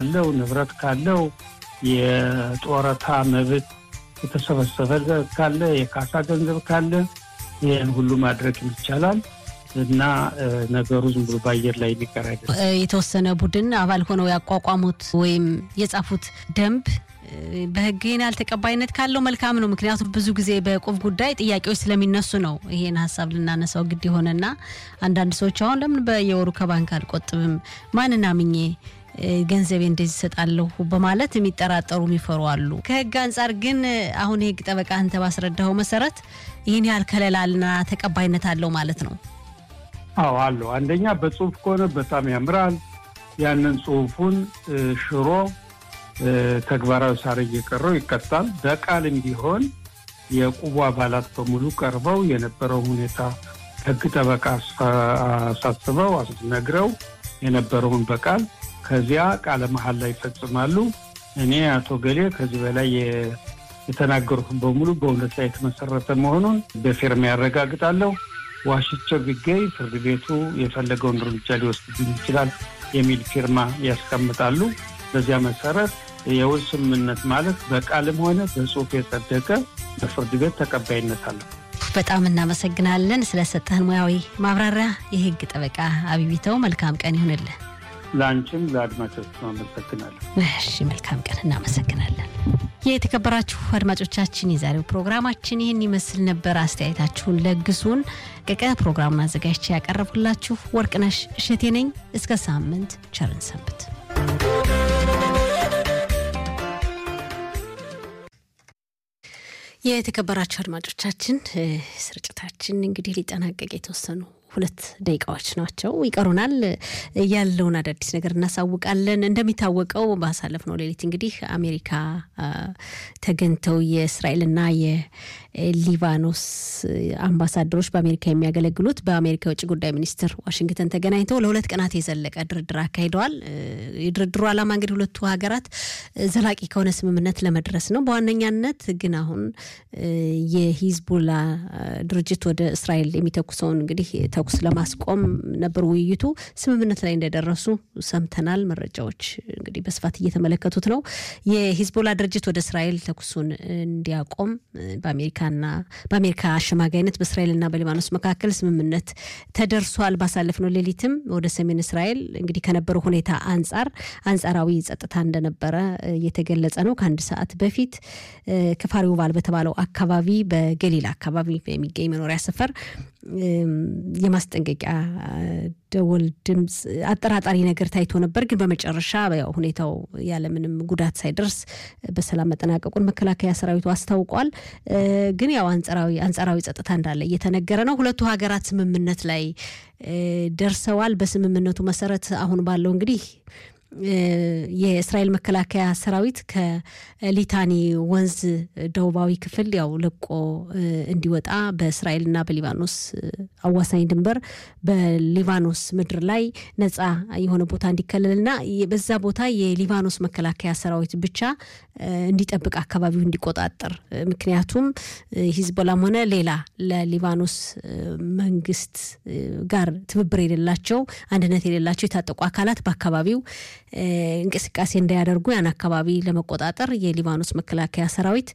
ካለው ንብረት ካለው የጡረታ መብት የተሰበሰበ ካለ የካሳ ገንዘብ ካለ ይህን ሁሉ ማድረግ ይቻላል እና ነገሩ ዝም ብሎ በአየር ላይ የሚቀር አይደለም። የተወሰነ ቡድን አባል ሆነው ያቋቋሙት ወይም የጻፉት ደንብ በሕግ ይህን ያህል ተቀባይነት ካለው መልካም ነው። ምክንያቱም ብዙ ጊዜ በቁብ ጉዳይ ጥያቄዎች ስለሚነሱ ነው ይሄን ሀሳብ ልናነሳው ግድ የሆነና አንዳንድ ሰዎች አሁን ለምን በየወሩ ከባንክ አልቆጥብም ማንን አምኜ ገንዘቤ እንደዚህ ይሰጣለሁ በማለት የሚጠራጠሩ የሚፈሩ አሉ። ከህግ አንጻር ግን አሁን የህግ ጠበቃ አንተ ባስረዳኸው መሰረት ይህን ያህል ከለላልና ተቀባይነት አለው ማለት ነው? አዎ አለው። አንደኛ በጽሁፍ ከሆነ በጣም ያምራል። ያንን ጽሁፉን ሽሮ ተግባራዊ ሳር እየቀረው ይቀጣል። በቃልም ቢሆን የቁቡ አባላት በሙሉ ቀርበው የነበረው ሁኔታ ህግ ጠበቃ አሳስበው አስነግረው የነበረውን በቃል ከዚያ ቃለ መሀል ላይ ይፈጽማሉ። እኔ አቶ ገሌ ከዚህ በላይ የተናገሩትን በሙሉ በእውነት ላይ የተመሰረተ መሆኑን በፊርማ ያረጋግጣለሁ። ዋሽቸው ቢገኝ ፍርድ ቤቱ የፈለገውን እርምጃ ሊወስድብኝ ይችላል የሚል ፊርማ ያስቀምጣሉ። በዚያ መሰረት የውል ስምምነት ማለት በቃልም ሆነ በጽሁፍ የጸደቀ በፍርድ ቤት ተቀባይነት አለው። በጣም እናመሰግናለን ስለሰጠህን ሙያዊ ማብራሪያ። የህግ ጠበቃ አቢቢተው መልካም ቀን ይሁንልን። ለአንቺም ለአድማጮች አመሰግናለሁ። እሺ መልካም ቀን፣ እናመሰግናለን። የተከበራችሁ አድማጮቻችን የዛሬው ፕሮግራማችን ይህን ይመስል ነበር። አስተያየታችሁን ለግሱን። ቀቀ ፕሮግራሙን አዘጋጅቼ ያቀረብኩላችሁ ወርቅነሽ እሸቴ ነኝ። እስከ ሳምንት ቸርን ሰንብት። የተከበራችሁ አድማጮቻችን ስርጭታችን እንግዲህ ሊጠናቀቅ የተወሰኑ ሁለት ደቂቃዎች ናቸው ይቀሩናል። ያለውን አዳዲስ ነገር እናሳውቃለን። እንደሚታወቀው ባሳለፍነው ሌሊት እንግዲህ አሜሪካ ተገኝተው የእስራኤልና የሊባኖስ አምባሳደሮች በአሜሪካ የሚያገለግሉት በአሜሪካ የውጭ ጉዳይ ሚኒስትር ዋሽንግተን ተገናኝተው ለሁለት ቀናት የዘለቀ ድርድር አካሂደዋል። የድርድሩ ዓላማ እንግዲህ ሁለቱ ሀገራት ዘላቂ ከሆነ ስምምነት ለመድረስ ነው። በዋነኛነት ግን አሁን የሂዝቡላ ድርጅት ወደ እስራኤል የሚተኩሰውን እንግዲህ ተኩስ ለማስቆም ነበር ውይይቱ። ስምምነት ላይ እንደደረሱ ሰምተናል። መረጃዎች እንግዲህ በስፋት እየተመለከቱት ነው። የሂዝቦላ ድርጅት ወደ እስራኤል ተኩሱን እንዲያቆም በአሜሪካና በአሜሪካ አሸማጋይነት በእስራኤልና በሊባኖስ መካከል ስምምነት ተደርሷል። ባሳለፍነው ሌሊትም ወደ ሰሜን እስራኤል እንግዲህ ከነበረው ሁኔታ አንጻር አንጻራዊ ጸጥታ እንደነበረ እየተገለጸ ነው። ከአንድ ሰዓት በፊት ከፋሪውባል በተባለው አካባቢ በገሊላ አካባቢ የሚገኝ መኖሪያ ሰፈር የማስጠንቀቂያ ደወል ድምፅ አጠራጣሪ ነገር ታይቶ ነበር። ግን በመጨረሻ ያው ሁኔታው ያለምንም ጉዳት ሳይደርስ በሰላም መጠናቀቁን መከላከያ ሰራዊቱ አስታውቋል። ግን ያው አንጻራዊ አንጻራዊ ጸጥታ እንዳለ እየተነገረ ነው። ሁለቱ ሀገራት ስምምነት ላይ ደርሰዋል። በስምምነቱ መሰረት አሁን ባለው እንግዲህ የእስራኤል መከላከያ ሰራዊት ከሊታኒ ወንዝ ደቡባዊ ክፍል ያው ለቆ እንዲወጣ በእስራኤልና በሊባኖስ አዋሳኝ ድንበር በሊባኖስ ምድር ላይ ነፃ የሆነ ቦታ እንዲከለልና በዛ ቦታ የሊባኖስ መከላከያ ሰራዊት ብቻ እንዲጠብቅ አካባቢው እንዲቆጣጠር ምክንያቱም ሂዝቦላም ሆነ ሌላ ለሊባኖስ መንግስት ጋር ትብብር የሌላቸው አንድነት የሌላቸው የታጠቁ አካላት በአካባቢው እንቅስቃሴ እንዳያደርጉ ያን አካባቢ ለመቆጣጠር የሊባኖስ መከላከያ ሰራዊት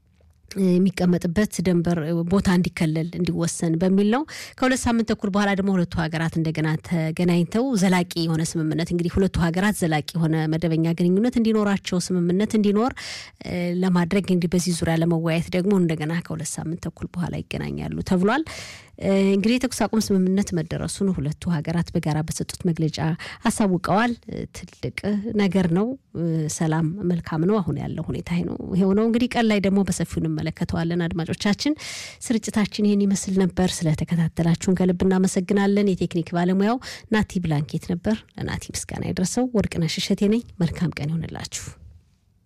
የሚቀመጥበት ደንበር ቦታ እንዲከለል እንዲወሰን በሚል ነው። ከሁለት ሳምንት ተኩል በኋላ ደግሞ ሁለቱ ሀገራት እንደገና ተገናኝተው ዘላቂ የሆነ ስምምነት እንግዲህ ሁለቱ ሀገራት ዘላቂ የሆነ መደበኛ ግንኙነት እንዲኖራቸው ስምምነት እንዲኖር ለማድረግ እንግዲህ በዚህ ዙሪያ ለመወያየት ደግሞ እንደገና ከሁለት ሳምንት ተኩል በኋላ ይገናኛሉ ተብሏል። እንግዲህ የተኩስ አቁም ስምምነት መደረሱን ሁለቱ ሀገራት በጋራ በሰጡት መግለጫ አሳውቀዋል። ትልቅ ነገር ነው። ሰላም መልካም ነው። አሁን ያለው ሁኔታ ነው ይሄው ነው። እንግዲህ ቀን ላይ ደግሞ በሰፊው እንመለከተዋለን። አድማጮቻችን፣ ስርጭታችን ይህን ይመስል ነበር። ስለተከታተላችሁን ከልብ እናመሰግናለን። የቴክኒክ ባለሙያው ናቲ ብላንኬት ነበር። ለናቲ ምስጋና የደረሰው ወርቅነሽ እሸቴ ነኝ። መልካም ቀን ይሆንላችሁ።